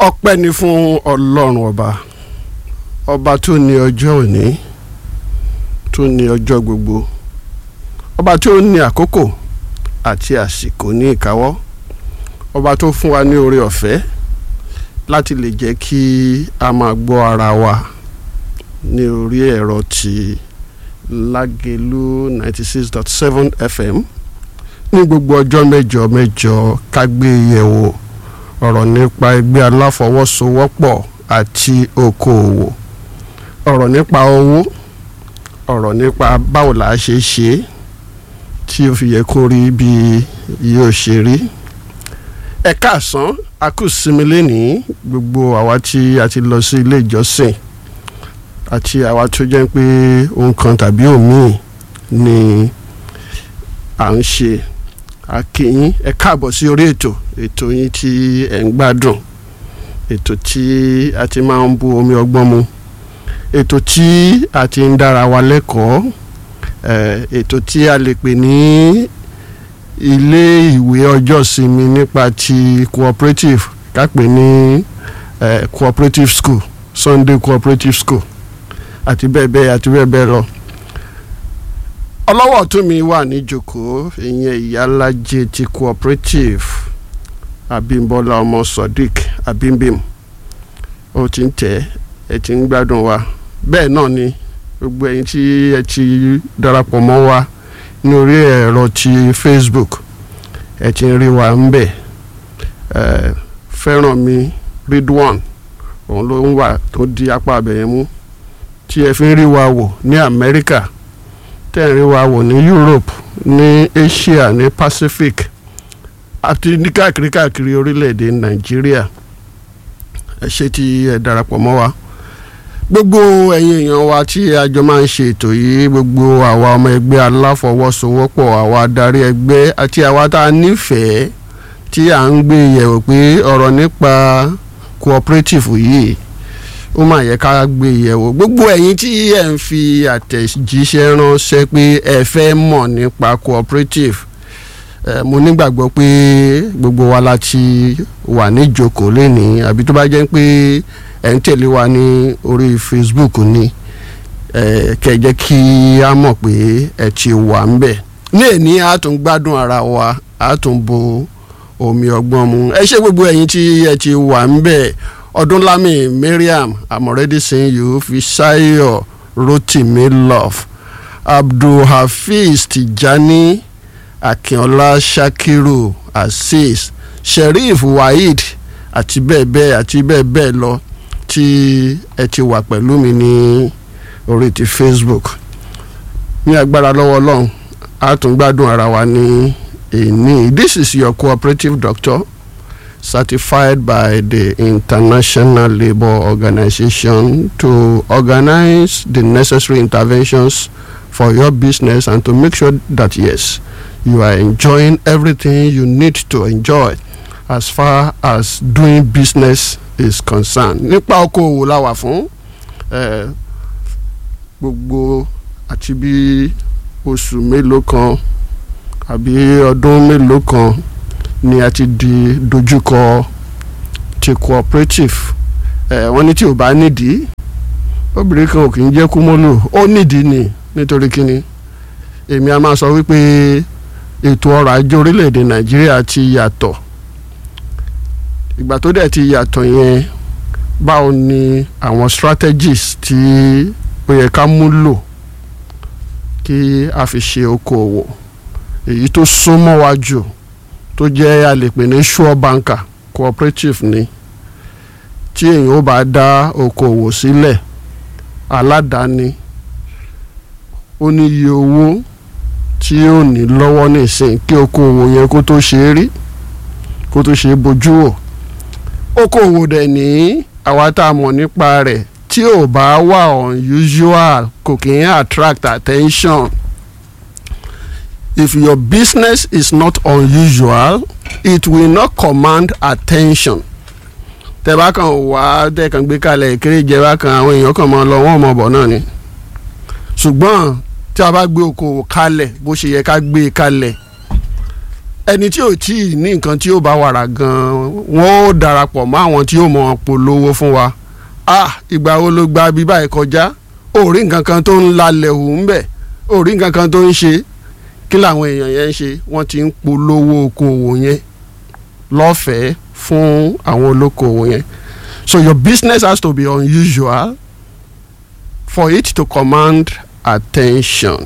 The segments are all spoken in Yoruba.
ọpẹ́ ni fún ọlọ́run ọba ọba tó ní ọjọ́ òní tó ní ọjọ́ gbogbo ọba tó ní àkókò àti àsìkò ní ìkáwọ́ ọba tó fún wa ní oore ọ̀fẹ́ láti lè jẹ́ kí a máa gbọ́ ara wa ní orí ẹ̀rọ ti lágẹ̀lú ninety six dot seven fm ní gbogbo ọjọ́ mẹ́jọ mẹ́jọ ká gbé yẹ̀wò ọ̀rọ̀ nípa ẹgbẹ́ aláfọwọ́sowọ́pọ̀ àti okòòwò ọ̀rọ̀ nípa owó ọ̀rọ̀ nípa báwo là á ṣe ṣe é tí ó fi yẹ kó rí bí yóò ṣe rí ẹ káàsán a kù sinmi lénìí gbogbo àwa tí a ti lọ sí ilé ìjọsìn àti àwa tó jẹ́ pé ohun kan tàbí òmíì ni à ń ṣe akínyín ẹ káàbọ̀ sí orí ètò ètò yín tí ẹ̀ ń gbádùn ètò tí a ti máa ń bu omi ọgbọ́n mu ètò tí a ti ń dára wa lẹ́kọ̀ọ́ ètò tí a lè pè ní ilé ìwé ọjọ́ ìsinmi nípa ti cooperative ká pè ní cooperative school Sunday cooperative school àti bẹ́ẹ̀ bẹ́ẹ̀ àti bẹ́ẹ̀ bẹ́ẹ̀ lọ ọlọ́wọ́ tó mi wà níjókòó ìyẹn ìyálájẹ ti cooperative Abímbọ́lá ọmọ Sodiq Abimbim ó ti ń tẹ̀ ẹ ti ń gbádùn wa bẹ́ẹ̀ náà ni gbogbo ẹ̀yin tí ẹ ti darapọ̀ mọ́ wa ní orí ẹ̀rọ ti Facebook ẹ ti ń rí wa ń bẹ̀ fẹ́ràn mi Ridwan òun ló ń wà tó di apá abẹ̀yẹn mú tí ẹ fi ń rí wa wò ní Amẹ́ríkà tẹ́ ẹ̀ ń rí wa wò ní Europe ní Asia ní Pacific àti ní káàkiri káàkiri orílẹ̀-èdè Nàìjíríà ẹ ṣé tí ẹ darapọ̀ mọ́ wa gbogbo ẹ̀yin èèyàn wa tí a jọ máa ń ṣe ètò yìí gbogbo àwa ọmọ ẹgbẹ́ aláfọwọ́sowọ́pọ̀ àwa adarí ẹgbẹ́ àti àwa tá a nífẹ̀ẹ́ tí à ń gbé yẹ̀wò pé ọ̀rọ̀ nípa cooperative yìí ó máa yẹ ká gbé yẹ̀wò gbogbo ẹ̀yin tí ẹ̀ ń fi àtẹ̀jíṣẹ́ ránṣẹ́ pé ẹ fẹ́ mọ̀ nípa cooperative mo nígbàgbọ́ pé gbogbo wa la ti wà níjókòó lénìí àbí tó bá jẹ́ pé ẹ̀ ń tẹ̀lé wa ní orí Facebook ni kẹ́ jẹ́ kí a mọ̀ pé ẹ ti wà ń bẹ̀ ní èní a tún gbádùn ara wa a tún bo omi ọgbọ́n mu ẹ ṣé gbogbo ẹ̀yin tí ẹ ti wà ń bẹ̀ ọdúnlámì Mariam I'm already seeing you Fisayo Rotimi Love Abdulhafiz Tijani Akínọlá Shakiru Azeez Sheriff Waheed àti bẹ́ẹ̀ bẹ́ẹ̀ àti bẹ́ẹ̀ bẹ́ẹ̀ lọ tí ẹ ti wà pẹ̀lú mi ní orí ti Facebook ní agbára lọ́wọ́ ọlọ́run a tún gbádùn ara wa ní èní this is your cooperative doctor certified by the International Labour Organization to organize the necessary interventions for your business and to make sure that yes you are enjoying everything you need to enjoy as far as doing business is concerned nípa okòwò la wà fún gbogbo àti bí oṣù mélòó kan àbí ọdún mélòó kan ni a ti di dojúkọ ti cooperative wọ́n ní tí ò bá nídìí obìnrin kan ò kì í jẹ́ kúmọ́lù ó nídìí ni nítorí kíni èmi a máa sọ wípé ètò ọrọ̀ ajé orílẹ̀-èdè Nàìjíríà ti yàtọ̀ ìgbà tó dẹ̀ ti yàtọ̀ yẹn báwo ni àwọn strategies tí ó yẹ ká múlò kí a fi ṣe okòwò èyí tó súnmọ́ wa jù tó jẹ́ a lè pè ní sure banker cooperative ni tí èèyàn ó bá dá okòwò sílẹ̀ aládàáni ó ní iye owó tí ó ní lọ́wọ́ nísìn kí okòwò yẹn kó tó ṣe é rí kó tó ṣe é bójú wò okòwò dẹ̀ ní àwa tá a mọ̀ nípa rẹ̀ tí ò bá wà unusual kò kì í attract attention if your business is not unusual it will not command attention tẹ́ bá kàn wá tẹ́ kàn gbé kalẹ̀ kéréje bá kan àwọn èèyàn kàn máa lọ wọ́n mọ̀ bọ̀ náà ni ṣùgbọ́n tí a bá gbé okòwò kalẹ̀ bó ṣe yẹ ká gbé e kalẹ̀ ẹni tí ò tí ì ní nǹkan tí ó bá wàrà gan-an wọ́n ó darapọ̀ mọ́ àwọn tí ó mọ̀ polówó fún wa ah ìgbà wo ló gba bí báyìí kọjá ò rí nǹkan kan tó ń lalẹ̀ hù ń bẹ̀ ò rí nǹkan kan tó ń ṣe kí làwọn èèyàn yẹn ń ṣe wọ́n ti ń polówó okòwò yẹn lọ́fẹ̀ẹ́ fún àwọn olókoòwò yẹn so your business has to be unusual for it to command attention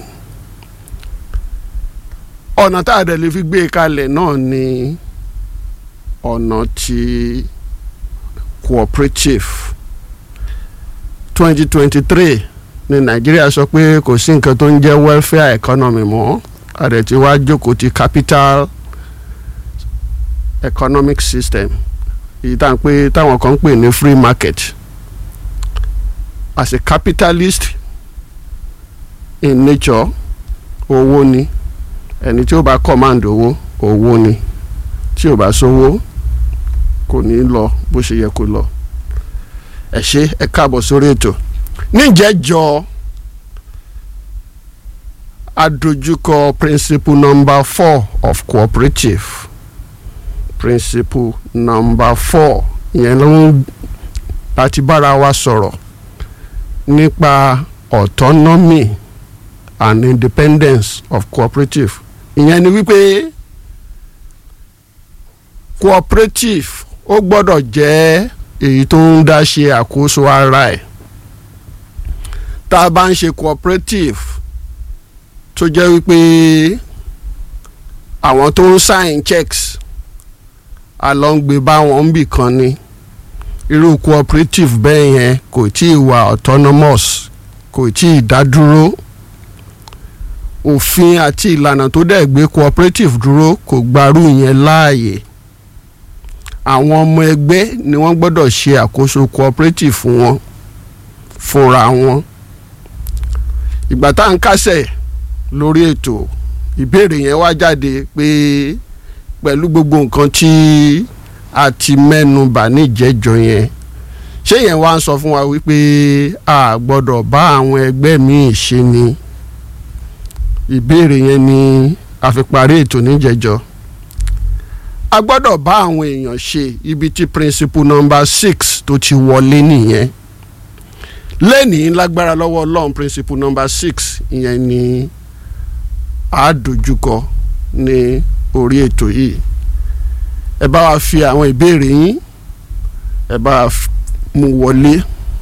ọ̀nà tá a dẹ̀ lè fi gbé e kalẹ̀ náà ni ọ̀nà ti cooperative twenty twenty three ní nàìjíríà sọ pé kò sí nǹkan tó ń jẹ́ welfare economy mọ́ a dẹ̀ ti wá jókòó ti capital economic system èyí tá à ń pè táwọn kan ń pè ní free market as a capitalist in nature owó ni ẹni tí ó bá command owó owó ni tí ò bá sówó kò ní lọ bó ṣe yẹ kó lọ ẹ ṣé ẹ káàbọ̀ sórí ètò níjẹ́jọ́ adójúkọ principle number four of cooperative principle number four ìyẹn ló ń láti bára wa sọ̀rọ̀ nípa autonomy and independence of cooperative ìyẹn ni wípé cooperative ó gbọ́dọ̀ jẹ́ èyí tó ń dá ṣe àkóso ara ẹ̀ tá a bá ń ṣe cooperative tó jẹ́ wípé àwọn tó ń sign checks alọ́ngbé báwọn ń bì kan ni irú cooperative bẹ́ẹ̀ yẹn kò tí ì wà autonomous kò tí ì dádúró òfin àti ìlànà tó dẹ̀ gbé cooperative dúró kò gbarú yẹn láàyè àwọn ọmọ ẹgbẹ́ ni wọ́n gbọ́dọ̀ ṣe àkóso cooperative fún wọn fúnra wọn ìgbà tá à ń kásẹ̀ lórí ètò ìbéèrè yẹn wá jáde pé pẹ̀lú gbogbo nǹkan tí a ti mẹ́nu bà níjẹ́jọ yẹn ṣé yẹn wá ń sọ fún wa wípé a gbọ́dọ̀ bá àwọn ẹgbẹ́ míì ṣe ni ìbéèrè yẹn ni a fi parí ètò níjẹ́jọ a gbọ́dọ̀ bá àwọn èèyàn ṣe ibi tí principle number six tó ti wọlé nìyẹn lẹ́nìí lágbára lọ́wọ́ ọlọ́run principle number six ìyẹn ni a dojúkọ ní orí ètò yìí ẹ bá wa fi àwọn ìbéèrè yín ẹ bá wa mú wọlé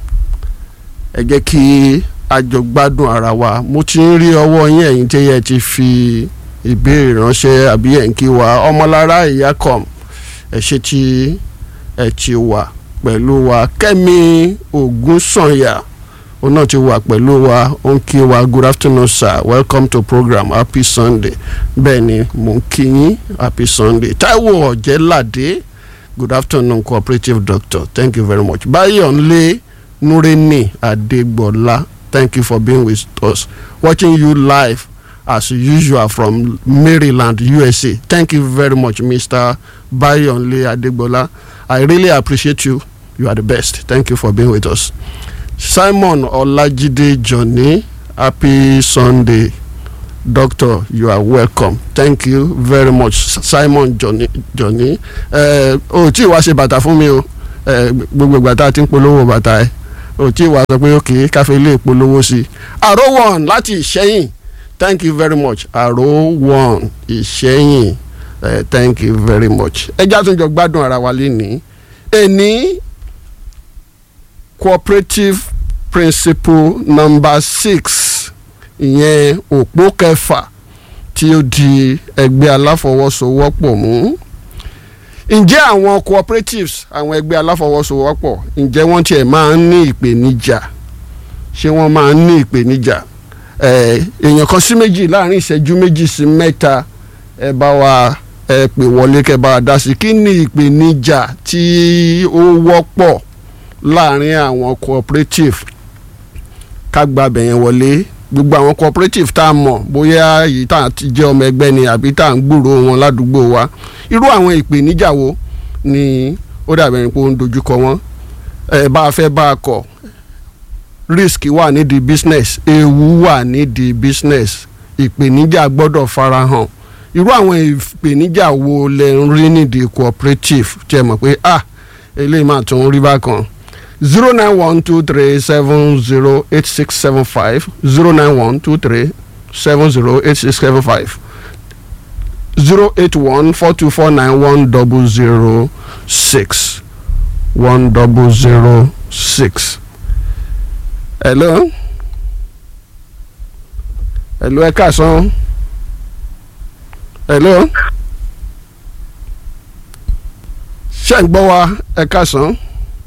ẹ jẹ́ kí a jọ gbádùn ara wa mo ti ń rí ọwọ́ yín ẹ̀yin tí ẹ ti fi ìbéèrè ránṣẹ́ àbí ẹ̀ ń kí wa ọmọlára ìyá com ẹ ṣe tí ẹ ti wà pẹ̀lú wa kẹ́mi ògúnsànyà òun náà ti wà pẹ̀lú wa ó ń kí wa good afternoon sir welcome to program happy sunday bẹ́ẹ̀ ni mò ń kí yín happy sunday taiwo ọ̀jẹ̀ládé good afternoon cooperative doctor thank you very much bayonle nureni adegbola thank you for being with us watching you live as usual from maryland usa thank you very much mr bayonle adegbola i really appreciate you you are the best thank you for being with us simon olajide johnny happy sunday doctor you are welcome thank you very much simon johnny johnny ẹ o tí wàá ṣe bàtà fún mi o ẹ gbogbo ìgbà tá a ti ń polówó bàtà ẹ o tí wàá sọ pé òkè káfí lè polówó sí i àrò one láti ìṣẹ́yìn thank you very much àrò one ìṣẹ́yìn ẹ thank you very much ẹ já tún jọ gbádùn ara wa lénìí èní cooperative principle number six ìyẹn òpó kẹfà tí ó di ẹgbẹ́ aláfọwọ́sowọ́pọ̀ mú ǹjẹ́ àwọn cooperatives àwọn ẹgbẹ́ aláfọwọ́sowọ́pọ̀ ǹjẹ́ wọ́n tiẹ̀ máa ń ní ìpèníjà ṣé wọ́n máa ń ní ìpèníjà èèyàn kan sí méjì láàrin ìṣẹ́jú méjì sí mẹ́ta ẹ bá wa ẹ pè wọlé kẹ́ bá wa dá sí kí ni ìpèníjà tí ó wọ́pọ̀ láàrin àwọn cooperative ká gba bẹ̀yẹn wọlé gbogbo àwọn cooperative tá a mọ̀ bóyá èyí tá a ti jẹ́ ọmọ ẹgbẹ́ ni àbí tá a ń gbúrò wọn ládùúgbò wa irú àwọn ìpèníjà wo ni ó dàbí ẹni pé ó ń dojúkọ wọn ẹ bá a fẹ́ bá a kọ̀ risk wà nídìí business ewu wà nídìí business ìpèníjà gbọ́dọ̀ farahàn irú àwọn ìpèníjà wo lẹ ń rí nídìí cooperative tí ẹ mọ̀ pé ah eléyìí máa tún rí bákan zero nine one two three seven zero eight six seven five zero nine one two three seven zero eight six seven five zero eight one four two four nine one double zero six one double zero six. hello hello ẹ káàsán hello ṣé ń gbọ́ wa ẹ káàsán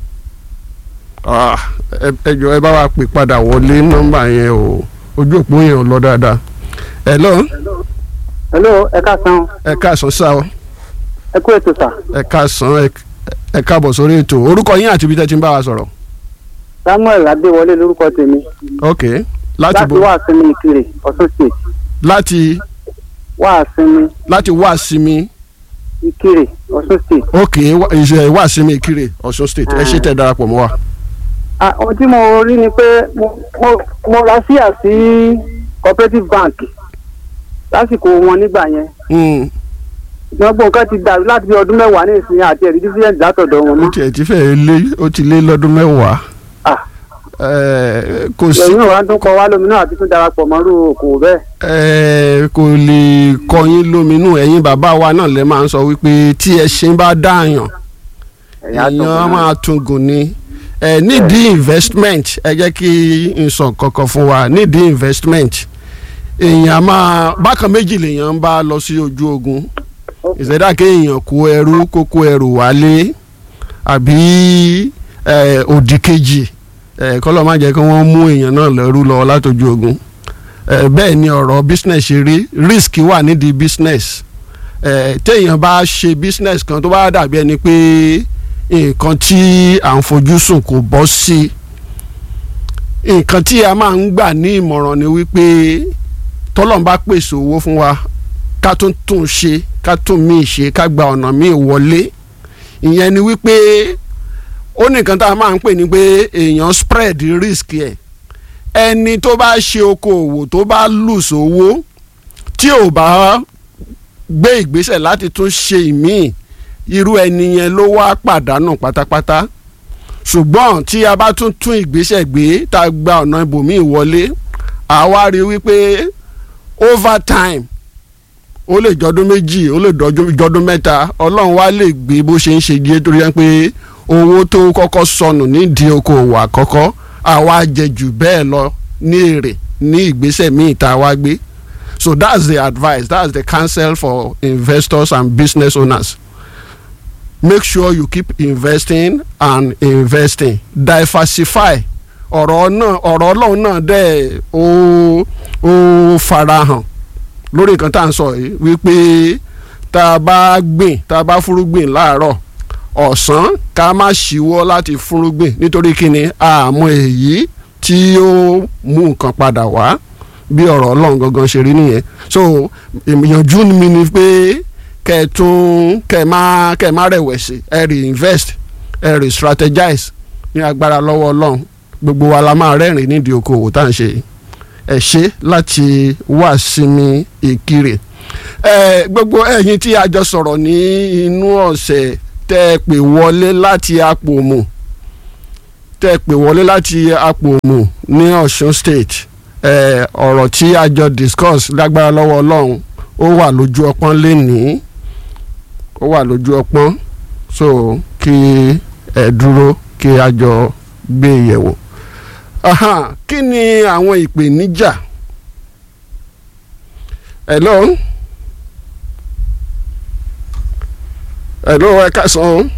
Ah, ẹ ẹ jọ̀ọ́ ẹ bá wa pè padà wọlé nọ́mbà yẹn o ojú òpó yẹn ò lọ dáadáa hello hello ẹ káàsán ẹ káàsán sá o ẹ kú ètò sà ẹ káàsán ẹ- ẹ káàbọ̀ sórí ètò orúkọ yín àti ibi tẹ́ ti ń bá wa sọ̀rọ̀ samuel adéwọlé lórúkọ tèmi ok láti láti bo wá sinmi ìkirè ọ̀ṣun state láti wá sinmi láti wá sími ìkirè ọ̀ṣun state. ok wá- ìṣe wá sími ìkirè ọ̀ṣun state ẹ ṣe tẹ́ darapọ̀ mọ́ wa. Ah, ohun tí mo rí ni pé mo mo- mo ra síà sí cooperative bank lásìkò wọn nígbà yẹn Mm, gbogbo nǹkan ti dàrú láti bí ọdún mẹ́wàá ní ìsinyìí àti ẹ̀rí dífídẹ́ǹtì látọ̀dọ̀ wọn ó mọ́. tiẹ̀ ti fẹ́ lé ó ti lé lọ́dún mẹ́wàá Ah, Eh, kò sí ẹ̀yin wa tún kọ wá lómi náà àti tún darapọ̀ mọ́rú okòwò bẹ́ẹ̀. eh, kò lè kọyín lóminú ẹ̀yin bàbá wa náà lè máa ń sọ wípé tí ẹṣin bá dáàyàn ẹ̀yin á tún èèyàn á kún máa tún gùn ni ẹ nídìí investment ẹ jẹ́ kí n sọ kankan fún wa nídìí investment èèyàn á máa bákan méjì lèèyàn ń bá lọ sí ojú ogun ìṣẹ̀dá kéèyàn kó ẹrú kó kó ẹrù wálé àbí eh, òdì kejì eh, kọ́lọ́ má jẹ́ kí wọ́n mú èèyàn náà lẹ́rú lọ látọjú ogun eh, bẹ́ẹ̀ ni ọ̀rọ̀ business ṣe rí risk wà nídìí business eh, téèyàn bá ṣe business kan tó bá dàbí ẹni pé nǹkan tí à ń fojú sùn kò bọ́ sí nǹkan tí a máa ń gbà ní ìmọ̀ràn ni wípé tọ́lọ́n bá pèsè owó fún wa ká tún tún ṣe ká tún míì ṣe ká gba ọ̀nà míì wọlé ìyẹn ni wípé ó ní nǹkan tá a máa ń pè ní pé èèyàn spread risk ẹ̀ ẹni tó bá ṣe okòòwò tó bá lùsò owó tí ò bá gbé ìgbésẹ̀ láti tún ṣe ìmíì irú ẹni yẹn ló wá pàdánù pátápátá ṣùgbọ́n tí a bá tún tún ìgbésẹ̀ gbé tá a gba ọ̀nà ibòmíì wọlé àwa rí wípé over time ó lè jọdún méjì ó lè dọjú- jọdún mẹ́ta ọlọ́run wá lè gbé bó ṣe ń ṣe díẹ̀ torí ẹ pé owó tó kọ́kọ́ sọnù nídìí okòwò àkọ́kọ́ àwa jẹ jù bẹ́ẹ̀ lọ ní èrè ní ìgbésẹ̀ míì tá a wá gbé so that's the advice that's the counsel for investors and business owners make sure you keep investing and investing diversify ọ̀rọ̀ náà ọ̀rọ̀ ọlọ́run náà dẹ̀ ó ó farahàn lórí nǹkan tá à ń sọ yìí wípé tá a bá gbìn tá a bá fúrúgbìn láàárọ̀ ọ̀sán ká má ṣíwọ́ láti fúrúgbìn nítorí kíni àmọ́ èyí tí ó mú nǹkan padà wá bí ọ̀rọ̀ ọlọ́run gangan ṣe rí nìyẹn so ìyànjú mi ni pé kẹ́ ẹ tún kẹ́ ẹ má kẹ́ ẹ má rẹ̀wẹ̀sì ẹ reinvest ẹ re strategize ní agbára lọ́wọ́ ọlọ́run gbogbo wa la máa rẹ́rìn nídìí okòwò tá à ń ṣe yìí ẹ ṣe láti wá sinmi ìkirè ẹ gbogbo ẹ̀yin tí a jọ sọ̀rọ̀ ní inú ọ̀sẹ̀ tẹ́ ẹ pè wọlé láti Apòmù tẹ́ ẹ pè wọlé láti Apòmù ní Ọ̀ṣun state ẹ ọ̀rọ̀ tí a jọ discuss lágbára lọ́wọ́ Ọlọ́run ó wà lójú ọpọ́n lénìí ó wà lójú ọpọ́n so kí ẹ dúró kí a jọ gbé yẹ̀wò aha kí ni àwọn ìpèníjà hello hello ẹ káàsán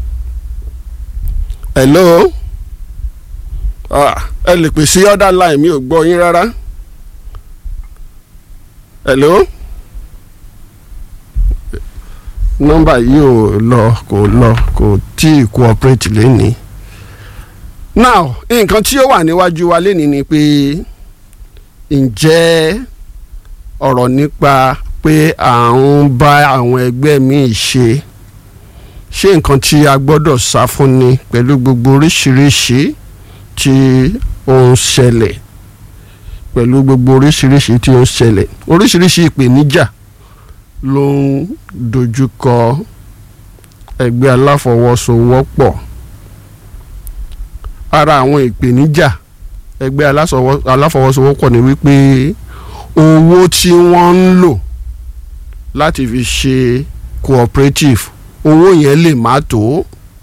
hello ah ẹ lè pè sí other line mi ò gbọ́ yín rárá hello nọ́mbà yìí ò lọ kò lọ kò tí ì cooperate lẹ́nìí now nǹkan tí ó wà níwájú wa lénìí ni pé ǹjẹ́ ọ̀rọ̀ nípa pé à ń bá àwọn ẹgbẹ́ míì ṣe ṣé nǹkan tí a gbọ́dọ̀ sá fún ni pẹ̀lú gbogbo oríṣiríṣi tí ó ń ṣẹlẹ̀ pẹ̀lú gbogbo oríṣiríṣi tí ó ń ṣẹlẹ̀ oríṣiríṣi ìpèníjà ló ń dojúkọ ẹgbẹ́ aláfọwọ́sowọ́pọ̀ ara àwọn ìpèníjà ẹgbẹ́ alásọwọ́- aláfọwọ́sowọ́pọ̀ ni wípé owó tí wọ́n ń lò láti fi ṣe cooperative owó yẹn lè má tó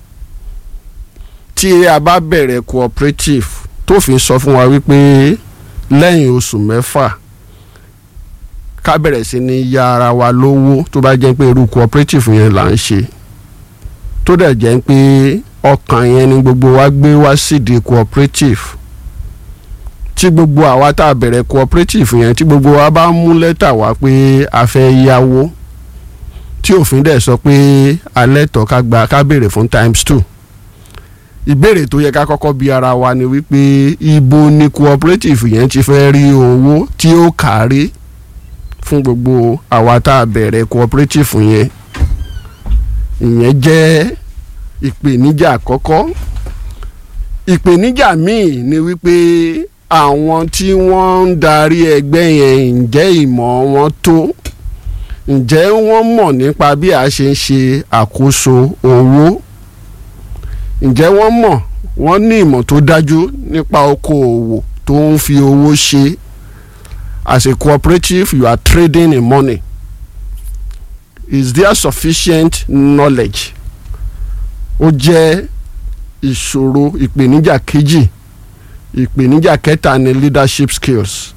tí a bá bẹ̀rẹ̀ cooperative tó fi sọ fún wa wípé lẹ́yìn oṣù mẹ́fà ká bẹ̀rẹ̀ sí ní ya ara wa lówó tó bá jẹ́ pé irú cooperative yẹn là ń ṣe tó dẹ̀ jẹ́ pé ọkàn yẹn ni gbogbo wa gbé wá sídìí cooperative tí gbogbo àwa tá a bẹ̀rẹ̀ cooperative yẹn tí gbogbo wa bá mú lẹ́tà wá pé a fẹ́ yáwó tí òfin dẹ̀ sọ pé alẹ́ tọ́ ká gba ká béèrè fún times two ìbéèrè tó yẹ ká kọ́kọ́ bi ara wa ni wípé ibo ni cooperative yẹn ti fẹ́ rí owó tí ó kárí fún gbogbo àwa tá a bẹ̀rẹ̀ cooperative yẹn ìyẹn jẹ́ ìpèníjà àkọ́kọ́ ìpèníjà míì ni wípé àwọn tí wọ́n ń darí ẹgbẹ́ yẹn ǹjẹ́ ìmọ̀ wọn tó ǹjẹ́ wọ́n mọ̀ nípa bí a ṣe ń ṣe àkóso owó ǹjẹ́ wọ́n mọ̀ wọ́n ní ìmọ̀ tó dájú nípa okòòwò tó ń fi owó ṣe as a cooperative you are trading in money is there sufficient knowledge ó jẹ́ ìṣòro ìpèníjà kejì ìpèníjà kẹta ni leadership skills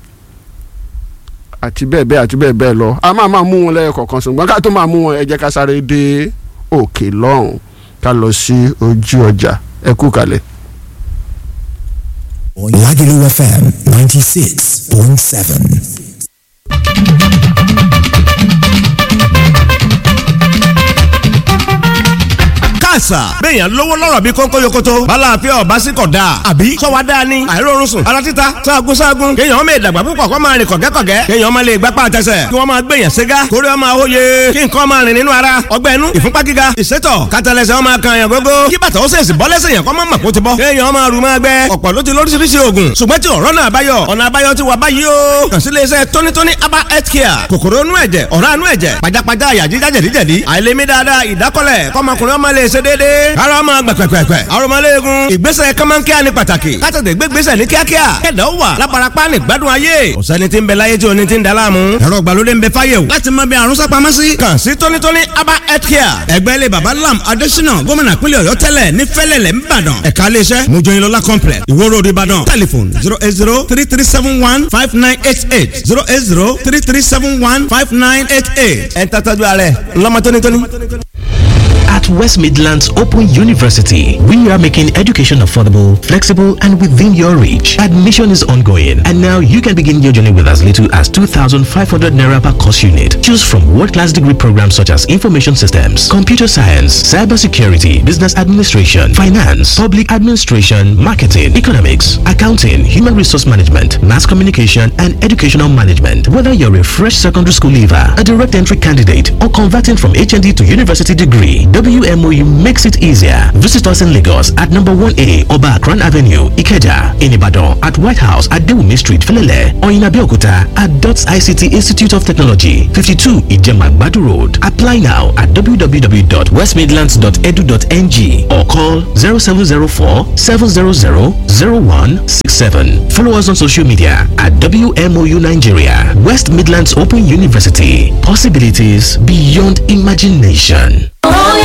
àti bẹ́ẹ̀ bẹ́ẹ̀ àti bẹ́ẹ̀ bẹ́ẹ̀ lọ a máa máa mú wọn lẹ́yìn kọ̀ọ̀kan ṣùgbọ́n ká tó máa mú wọn ẹ jẹ́ ká sáré dé òkè lọ́hùn ká lọ sí ojú ọjà ẹ kú kalẹ̀. Lagelu FM 96.7. káàsà béèyàn lówó lọ́rọ̀ bí kónkó yokoto balàáfíà ọba sí kọ̀ dáa àbí sọ́wọ́ dáa ni àìrórun sùn ara títa sáàgùn sáàgùn kéèyàn ọmọ ìdàgbà púpọ̀ kọ́ máa rìn kọ̀gẹ́kọ̀gẹ́ kéèyàn ọmọ lè gbápá àtẹsẹ̀ kí wọ́n máa gbèyàn ségá kórè ọmọ àwòye kí nǹkan máa rìn nínú ara ọgbẹ́ inú ìfúnpá gíga ìsétọ̀ kátàlẹ́sẹ̀ ọmọ kan yàn gógó kí bàtà ó sèṣì bọ́ lẹ́sẹ̀ yàn kọ́ mọ́ màkó ti bọ́ kéèyàn ọmọ àrùn máa gbẹ ọ̀pọ̀ ló ti lóríṣiríṣi oògùn ṣùgbọ́n tí ọ̀rọ̀ náà báyọ̀ ọ̀nà àbáyọ ti wà báyìí o kàn sí iléeṣẹ́ tónítóní aba health care kòkòrò inú ẹ̀jẹ̀ ọ̀rá inú ẹ̀jẹ̀ pajápajá àyà jíjá jẹ̀díjẹ̀dí àìlèmí dáadáa ìdákọ́lẹ̀ kọ́mọkùnrin ọmọ lè ṣe déédéé ara ọmọ gbẹ̀pẹ̀pẹ̀pẹ̀ arọmọléegun ìgbésẹ̀ kọ́mọ́nkíá ní pàtàkì kátàtẹ̀ gbégbésẹ̀ ní kíákíá kẹ̀dá ó wà lábarapá ní gbádùn ayé ọ̀sẹ́ni tí ń bẹ láyé tí oní ti ń da láàmú ẹ̀rọ ìgbàlódé ń bẹ fáyé o láti mọ bí àrùn sápamọ́ sí. kàn sí tónítóní aba health care ẹgbẹ́ ilé baba lam adésínà gómìnà pínlẹ̀ ọ̀yọ́ tẹ́lẹ̀ ní fẹ́lẹ̀lẹ̀ ńbàdàn ẹ̀ka iléeṣẹ́ mojoyinlọ́lá complex ìwó road ìbàdàn telephone zero eight zero three three seven one five nine eight eight zero eight zero three three seven one five nine eight eight ẹ̀ ń tàtàjú ààrẹ ńlọmọ tónítóní. At West Midlands Open University, we are making education affordable, flexible, and within your reach. Admission is ongoing, and now you can begin your journey with as little as 2,500 naira per course unit. Choose from world-class degree programs such as information systems, computer science, cybersecurity, business administration, finance, public administration, marketing, economics, accounting, human resource management, mass communication, and educational management. Whether you're a fresh secondary school leaver, a direct entry candidate, or converting from HND to university degree, WMOU makes it easier. Visit us in Lagos at number 1A Oba Akran Avenue, Ikeja, in Ibadan at White House at Dewumi Street, Felele, or in Abeokuta at DOTS ICT Institute of Technology, 52 Ijema Badu Road. Apply now at www.westmidlands.edu.ng or call 0704 700 0167. Follow us on social media at WMOU Nigeria, West Midlands Open University. Possibilities beyond imagination.